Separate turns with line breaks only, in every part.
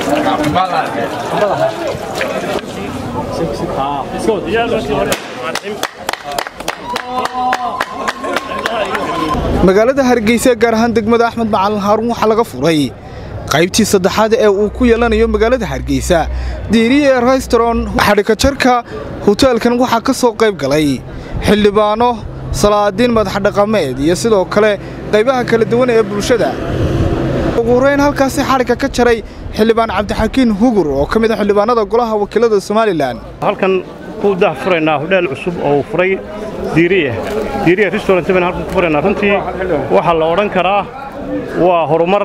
magaalada hargeysa gaar ahaan degmada axmed macalin haaruun waxaa laga furay qaybtii saddexaad ee uu ku yeelanayo magaalada hargeysa diiriye restron xadhikajarka hoteelkan waxaa ka soo qayb galay xildhibaano salaadiin madaxdhaqameed iyo sidoo kale qaybaha kala duwan ee bulshada ugu horeyn halkaasi xadhigka ka jaray xildhibaan cabdixakiin hugur oo ka mid a xildhibaanada golaha wakiilada somalilan
halkan ku dah furaynaa hodheel cusub oo uu furay diiriye diiriye restaurant baan halkan ku furaynaa runtii waxaa la odhan karaa waa horumar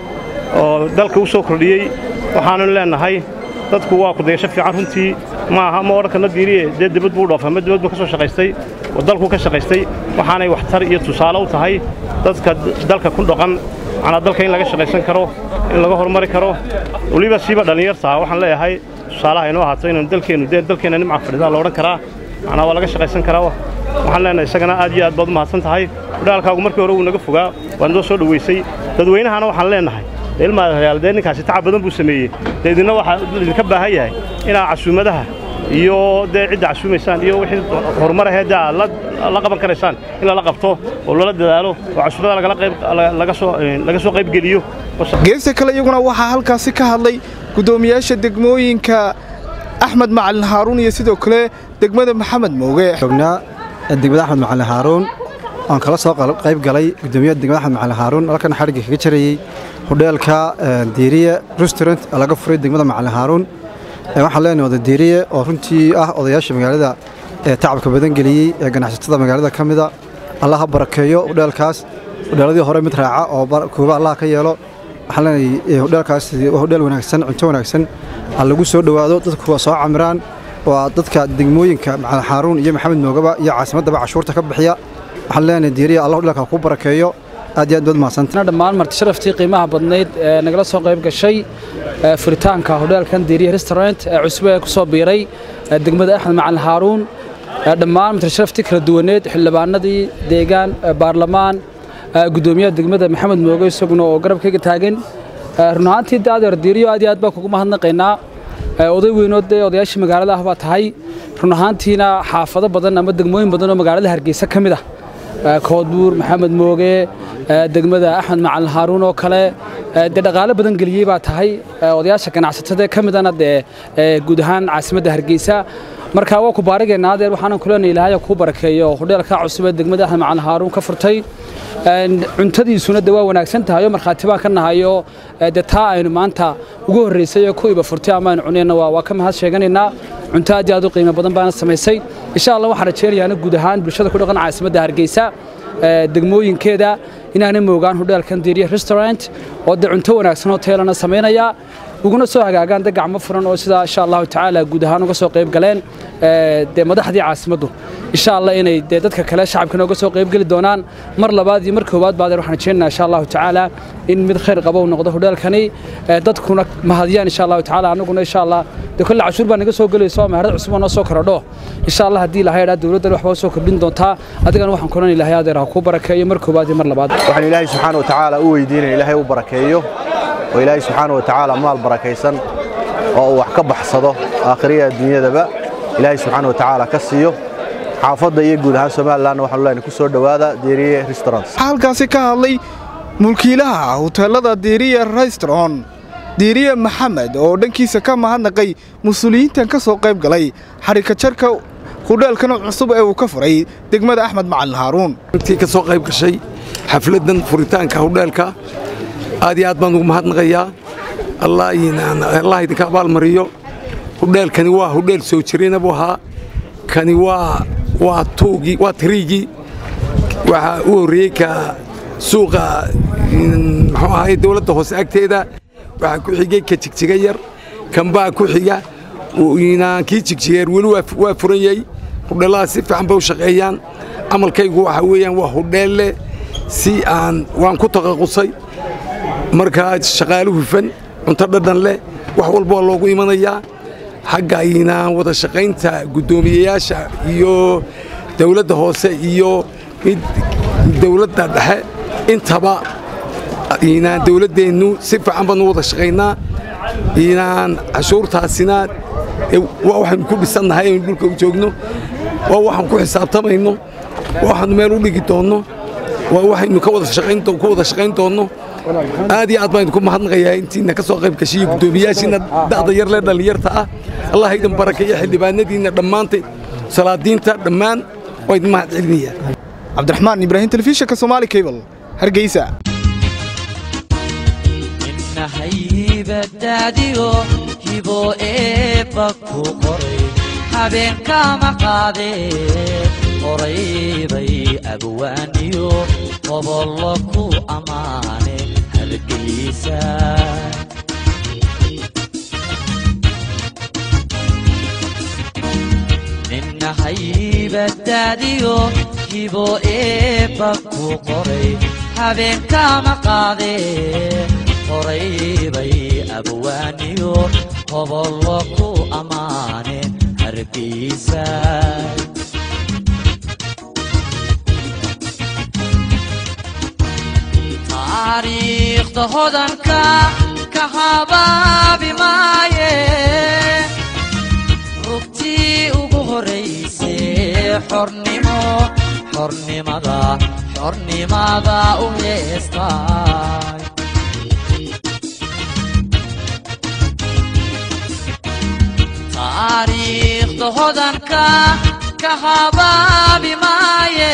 oo dalka u soo kordhiyey waxaanu leenahay dadku waa kudaysho fiican runtii ma aha ma odhan karna diiriye dee dibad buu dhoofa ma dibad buu ka soo shaqaystay oo dalku ka shaqaystay waxaanay waxtar iyo tusaale u tahay dadka dalka ku dhaqan macnaa dalka in laga shaqaysan karo in laga horumari karo weliba siiba dhallinyartaa waxaan leeyahay tusaalaha inoo ahaato inaynu dalkeennu dee dalkeenna nimca fadhidaa la odhan karaa macnaa waa laga shaqaysan karaa waxaan leenahay isagana aad iyo aad baad u mahadsan tahay udhaalkaagu markii hore wuu naga fogaa waad noo soo dhoweysay dadweynahana waxaan leenahay ilmaadayaal dee ninkaasi tacab badan buu sameeyey dee idinna waxaa idinka baahan yahay inaad casuumadaha iyo dee cidda casuumaysaan iyo wixii horumar ahee dee aad la qaban karaysaan in lala qabto oo lala dadaalo oo casuumadaha laga soo qayb geliyo
geesta kale iyaguna waxaa halkaasi ka hadlay guddoomiyaasha degmooyinka axmed macalin haaruun iyo sidoo kale degmada maxamed mooge
joognaa degmada axmed macalin haaruun aan kala soo qayb galay guddoomiyaha degmada axmed macalin haaruun halkan xadhigga kaga jarayey hodheelka diiriye restaurant laga furay degmada macalin haaruun waxaan leenahay oda diiriye oo runtii ah odayaasha magaalada ee tacabka badan geliyey ee ganacsatada magaalada ka mida allah ha barakeeyo hodheelkaas hodheeladii hore mid raaca oo kuuba allah ka yeelo waxaan leenahay hodheelkaas waa hodheel wanaagsan cunto wanaagsan ha lagu soo dhowaado dadku waa soo camiraan waa dadka degmooyinka macalin haaruun iyo maxamed moogaba iyo caasimaddaba cashuurta ka bixiya waxaan leenahay diiriye allah hodheelka ku barakeeyo aad iyo aad baad mahadsantahay
dhammaan marti sharaftii qiimaha badnayd ee nagala soo qayb gashay furitaanka hodheelkan diiriye restaurant ee cusub ee ku soo biiray degmada axmed macalin haaruun dhammaan marti sharaftii kala duwaneed xildhibaanadii deegaan baarlamaan guddoomiyaha degmada maxamed mooge isaguna oo garabkayga taagan run ahaantii daadeer diiriyo aad iyo aad baan kugu mahadnaqaynaa oday weynood dee odayaashii magaalada ah baa tahay run ahaantiina xaafado badan ama degmooyin badan oo magaalada hargeysa ka mid ah koodbuur maxamed mooge degmada axmed macalin haaruun oo kale dee dhaqaale badan geliyey baa tahay odayaasha ganacsatada ka midana dee guud ahaan caasimadda hargeysa marka waa ku baarigaynaa adeer waxaanan kuleenay ilaahay kuu barakeeyo hodheelka cusub ee degmada axmed macalin haaruun ka furtay cuntadiisuna de waa wanaagsan tahay oo markhaati baan ka nahayo de taa aynu maanta ugu horraysay ee ku iba furtay ama aynu cunayna waa ka mahad sheeganaynaa cunto aad iyo aad u qiimo badan baana samaysay insha allah waxaan rajaynayaana guud ahaan bulshada ku dhaqan caasimadda hargeysa degmooyinkeeda inaanay moogaan hodheelkan diiriye restaurant oo dee cunto wanaagsan oo teelana samaynaya uguna soo hagaagaan de gacmo furan oo sidaa insha allahu tacaala guud ahaan uga soo qayb galeen dee madaxdii caasimaddu insha allah inay dee dadka kale shacabkana uga soo qayb geli doonaan mar labaad iyo mar koowaad baadeer waxaan rajaynaynaa insha allahu tacaala in mid khayr qaba uu noqdo hodheelkani dadkuna mahadiyaan insha allahu tacaala annaguna insha allah dee kolle cashuur baa naga soo gelayso oo meherad cusub oo noo soo korodho insha allah haddii ilahay dhaa dowladdan waxbaa u soo kordhin doontaa adigana waxaan kulan ilahay adeer ha kuu barakeeyo mar koowaad iyo mar labaad
waxaan ilaahay subxaana wa tacaala u weydiinaya ilaahay u barakeeyo oo ilaahay subxaana wa tacaala maal barakaysan oo uu wax ka baxsado aakhiriya adduunyadaba ilaahay subxaana wa tacaala ka siiyo xaafadda iyo guud ahaan somalilanna waxaanu leenahay ku soo dhowaada diiriye restaurants
waxaa halkaasi ka hadlay mulkiilaha hoteelada diiriye restaurant diiriye maxamed oo dhankiisa ka mahadnaqay mas-uuliyiintan ka soo qayb galay xarikajarka hudheelkan cusub ee uu ka furay degmada axmed macalin haaruun
intii ka soo qayb gashay xafladdan furitaanka hudheelka aad iyo aad baan ugu mahadnaqayaa allah idinka abaalmariyo hudheelkani waa hudheel soo jirayna buu ahaa kani waa waa tuugii waa tiriigii waxaa u horreeyey ka suuqa muxuu ahay dowladda hoose agteeda waxaa ku xigay ka jigjiga yar kanbaa ku xiga kii jigjigeer weli waa furan yahay hudheelladaas si fiican bay u shaqeeyaan camalkaygu waxaa weeyaan waa hudheelle si aan waan ku taqaqusay markaa shaqaale hufan cunto dhadhan leh wax walba waa loogu imanayaa xagga aynaan wada shaqaynta guddoomiyeyaasha iyo dawladda hoose iyo mid dawladda dhexe intaba aynaan dawladdeennu si fiican baanu wada shaqaynaa inaan cashuurtaasina waa waxaynu ku dhisannahay aynu dhulka u joogno waa waxaan ku xisaabtamayno waa waxaanu meel u dhigi doonno waa waxaynu ka wada shaqayn ku wada shaqayn doonno aad iyo aad baan idinku mahadnaqayaa intiina ka soo qayb gashiyo guddoomiyaashiina da'da yar lee dhallinyarta ah allah idin barakeeyo xildhibaanadiinna dhammaantay salaadiinta dhammaan waa idin mahad celinayaa
cabdiraxmaan ibraahim telefishinka soomaali cable hargeysa
nahayibadaadiyo hibo eebba ku qoray habeenkama qaadeen qoraybay abwaaniyo qobollo ku ammaane hargeysa ninnahaybadaadiyo hibo eebba ku qoray habeenkama qaadeen qoraybay abwaaniyo qobollo ku ammaane hargeysa taariikhda hodanka ka habaabi maaye rugtii ugu horraysay xornimo xornimada xornimada u heestaay taariikhda hodanka ka habaabi maaye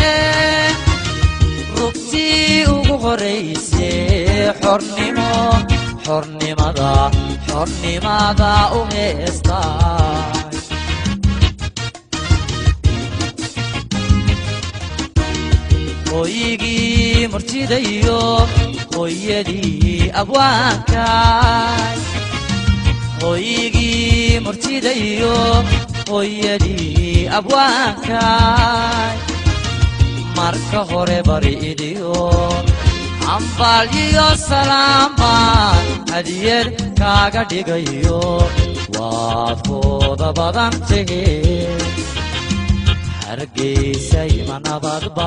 rugtii ugu horraysay xornimo xornimada xornimada u heestaay hooyigii murtidayo hooyadii abwaankaay hooyigii murtidayo hooyadii abwaankaay marka hore bari idiyo ambaalyiyo salaamaan hadiyad kaaga dhigayo waad kooda badan tahee hargeysay ma nabadba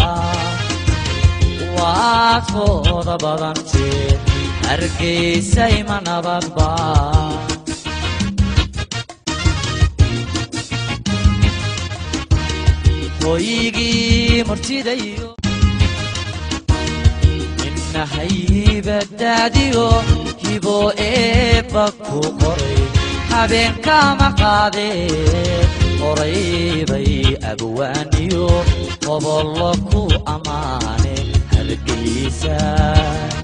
waad kooda badantee hargeysay ma nabadba hooyigii murtidayo innahaybadaadiyo hibo eebba ku qoray habeenkama qaadeen qoraybay abwaaniyo qobollo ku ammaane hargeysa